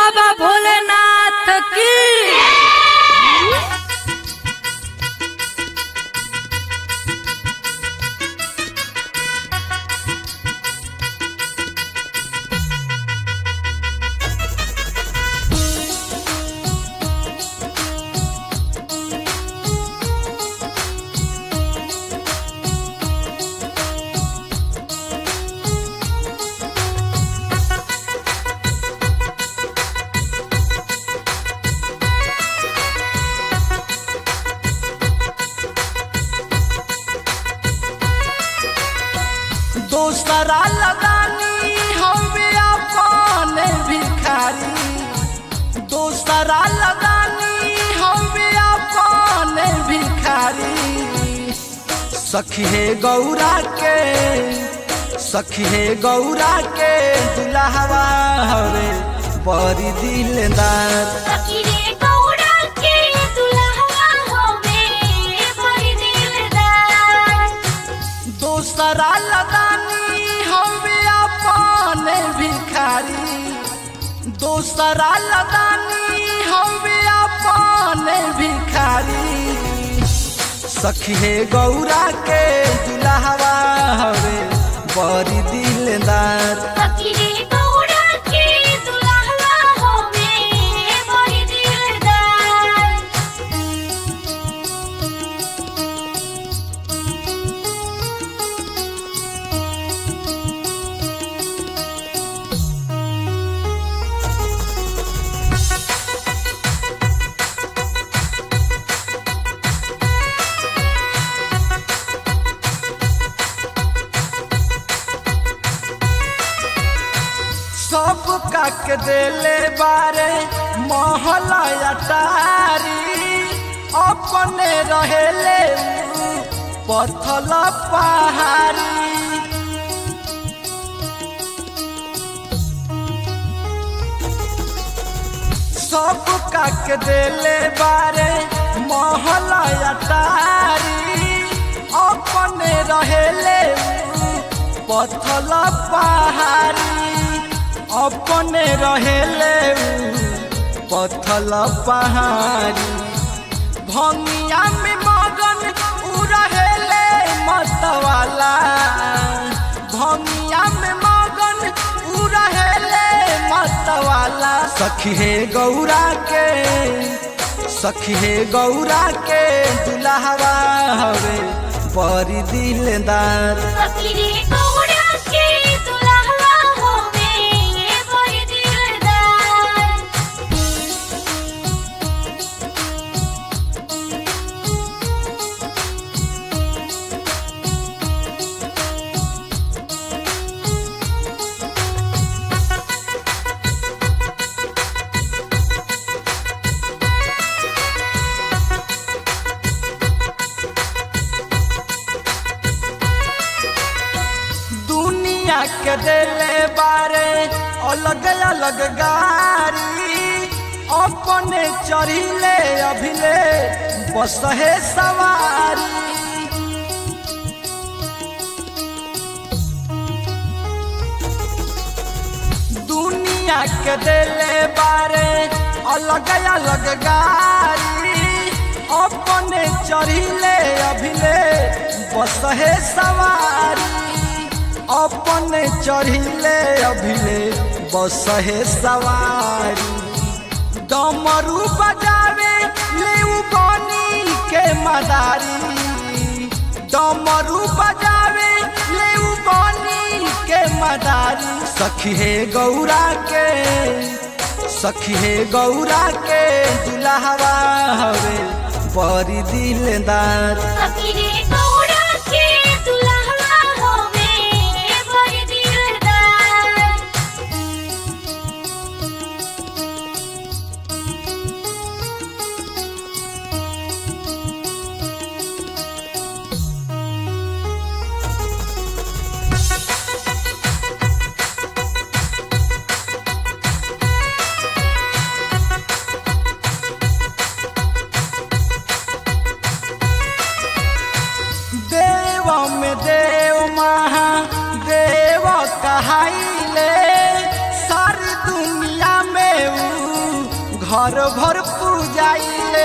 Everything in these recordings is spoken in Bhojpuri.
बाबा भोलेनाथ की दोसरा लदानी हवे अपन भिखारी दोसरा लदानी हवे अपन भिखारी सखी हे गौरा के सखी हे गौरा के दुल्हवा हवे बड़ी दिलदार सखीरे गौड़ा के दुल्हा होवे बड़ी दिलदार दोसरा लदानी हवे अपन भिखारी दोसरा लदानी हवे अपन भिखारी सखी हे गौरा के दुल्हवा हवे बड़ी दिलदार सखीरे गौड़ा के दुल्हा होवे बड़ी दिलदार सब काक देले बारे महला अटारी अपने रहेले उ पथल पहाड़ी सब काक देले बारे महला अटारी अपने रहेले उ पथल पहाड़ी अपने रहेले उ पथल पहाड़ी भंगिया में मगन उ रहेले मतवाला भंगिया में मगन उ रहेले मतवाला सखी हे गौरा के सखी हे गौरा के दुल्हवा हवे बड़ी दिलदार सखीरे गौड़ा के दुल्हा होवे बड़ी दिलदार दुनिया के दिले बारे अलग अलग गारी अपने चढ़िले अभिले बस है सवारी दुनिया के दिले बारे अलग अलग गारी अपने चढ़िले अभिले बस है सवारी अपने चढ़िले अभिले बस है सवारी डमरू बजावे ले उ बनी के मदारी डमरू बजावे ले उ बनी के मदारी सखी हे गौरा के सखी हे गौरा के दुल्हवा हवे बड़ी दिलदार सखीरे गौड़ा के दुल्हा होवे बड़ी दिलदार देव में देव महा देव कहाइले सारी दुनिया में ऊ घर भर पूजाइले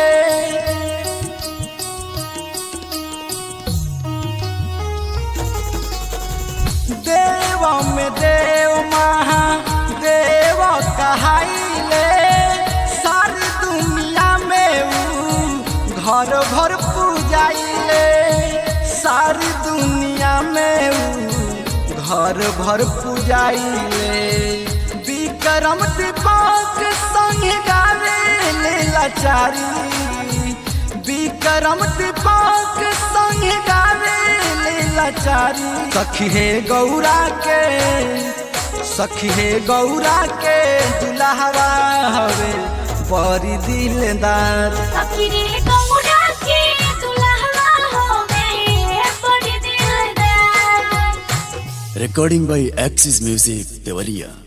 देव में देव महा देव कहाइले सारी दुनिया में ऊ घर भर पूजाइले सारी दुनिया में ऊ घर भर पूजाइले विक्रम दीपक संग गावे लाचारी विक्रम दीपक संग गावे लाचारी सखी हे गौरा के सखी हे गौरा के दुल्हवा हवे बड़ी दिलदार अखिरे गौड़ा के दुल्हवा होवे बड़ी दिलदार Recording by Axis Music, Devaliya.